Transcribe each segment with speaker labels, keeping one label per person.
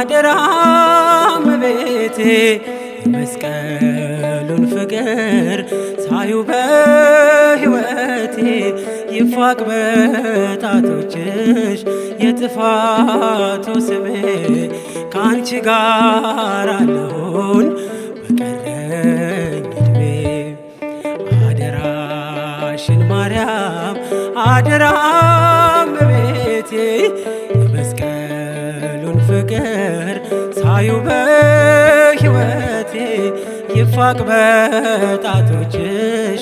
Speaker 1: አደራም ቤቴ የመስቀሉን ፍቅር ሳዩ በሕይወቴ ይፋቅ በጣቶችሽ የጥፋቱ ስሜ ከአንቺ ጋር አለሁን በቀረኝ ዕድሜ አደራሽን ማርያም አደራም ቤቴ የመስቀሉን ፍቅር ሳዩ በሕይወቴ ይፋቅ በጣቶችሽ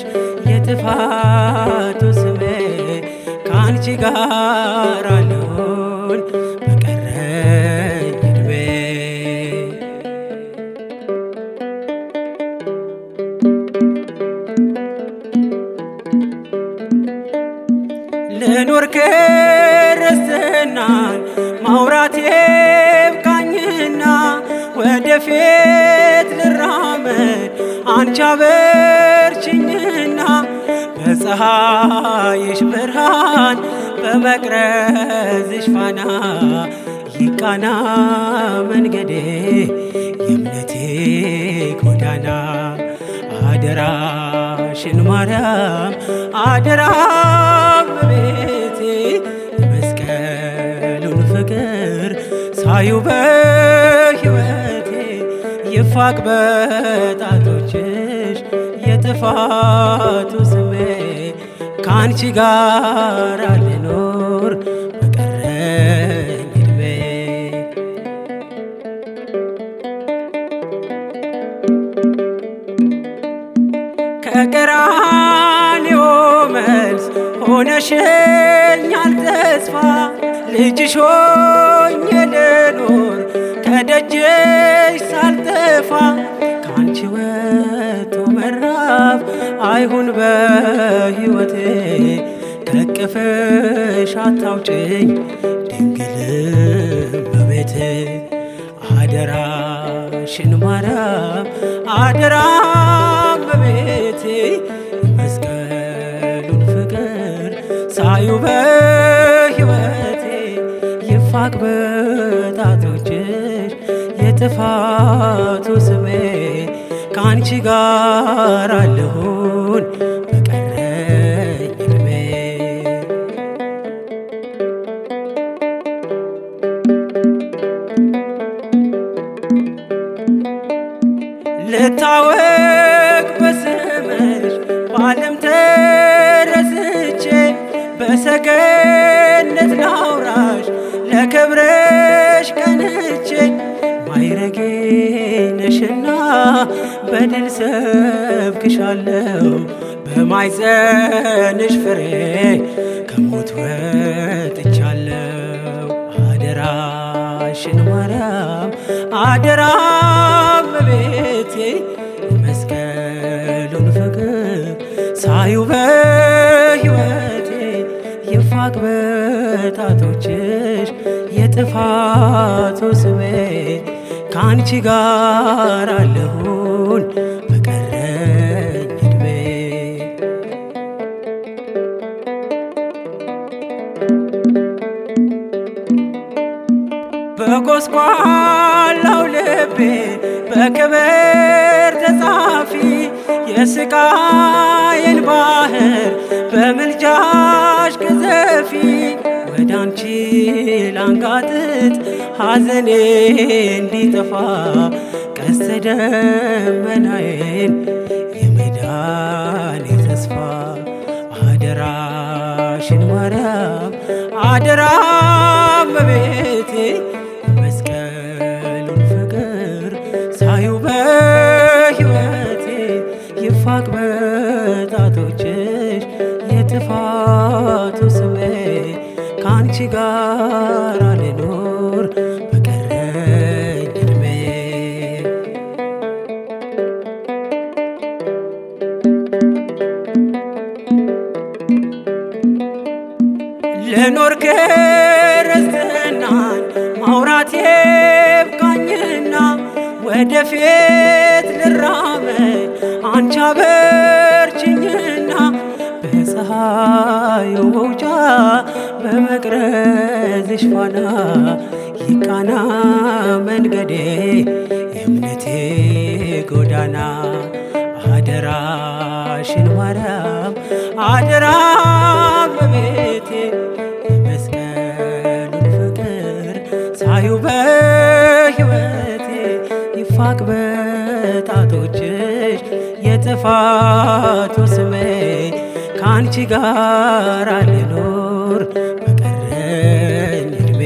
Speaker 1: የጥፋቱ ስሜ ከአንቺ ጋር አለሁን በቀረኝ ዕድሜ ልኖር ክርስትናን ማውራት ይብቃኝና ወደፊት ልራመድ አንቺ አበርችኝና በፀሐይሽ ብርሃን በመቅረዝሽ ፋና ይቃና መንገዴ የእምነቴ ጎዳና አደራሽን ማርያም አደራም ቤቴ የመስቀሉን ፍቅር ሳዩ በሕይወቴ ይፋቅ በጣቶችሽ የጥፋቱ ስሜ ከአንቺ ጋር ልኖር በቀረኝ ዕድሜ ከቀራንዮ መልስ ሆነሽኛል ተስፋ ልጅሽ ሆኜ ልኖር ከደጅሽ ሳልጠፋ ከአንቺ ወጥቶ መራፍ አይሁን በሕይወቴ ከቅፍሽ አታውጭኝ ድንግል እመቤቴ አደራሽን ማርያም አደራም በቤቴ የመስቀሉን ፍቅር ሳዩ በሕይወቴ ይፋቅ በጣቶችሽ የጥፋቱ ስሜ ከአንቺ ጋር አለሁን በቀረኝ ዕድሜ ልታወቅ በስምሽ በዓለም ተረስቼ በሰገነት ላውራሽ ለክብረሽ ቀንቼ ማይረጌ ነሽና በድል ሰብክሻለሁ በማይጸንሽ ፍሬ ከሞት ወጥቻለሁ አደራሽን ማርያም አደራም ቤቴ የመስቀሉን ፍቅር ሳዩ በሕይወቴ ይፋቅ በጣቶችሽ የጥፋቱ ስሜ ከአንቺ ጋር አለሁን በቀረኝ ዕድሜ በጎስቋላው ልቤ በክብር ተጻፊ የስቃዬን ባህር በምልጃሽ ቅዘፊ ወደ አንቺ ላንጋጥጥ ሐዘኔ እንዲጠፋ ቀስተ ደመናዬን የመዳኔ ተስፋ አደራሽን ማርያም አደራም በቤቴ የመስቀሉን ፍቅር ሳዩ በሕይወቴ ይፋቅ በጣቶችሽ የጥፋቱ ስሜ ከአንቺ ጋር ልኖር በቀረኝ ዕድሜ ልኖር ክርስትናን ማውራት ይብቃኝና ወደፊት ልራመድ አንቺ አበርችኝና በፀሐዩ መውጫ በመቅረዝሽ ፋና ይቃና መንገዴ የእምነቴ ጎዳና አደራሽን ማርያም አደራ በቤቴ የመስቀሉን ፍቅር ሳዩ በሕይወቴ ይፋቅ በጣቶችሽ የጥፋቱ ስሜ ከአንቺ ጋር ልኖር በቀረኝ እድሜ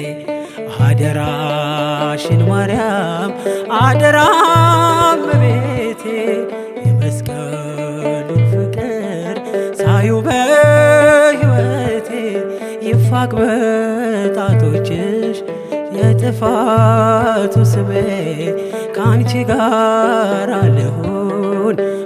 Speaker 1: አደራሽን ማርያም አደራ በቤቴ የመስቀሉን ፍቅር ሳዩ በሕይወቴ ይፋቅ በጣቶችሽ የጥፋቱ ስሜ ከአንቺ ጋር ልሁን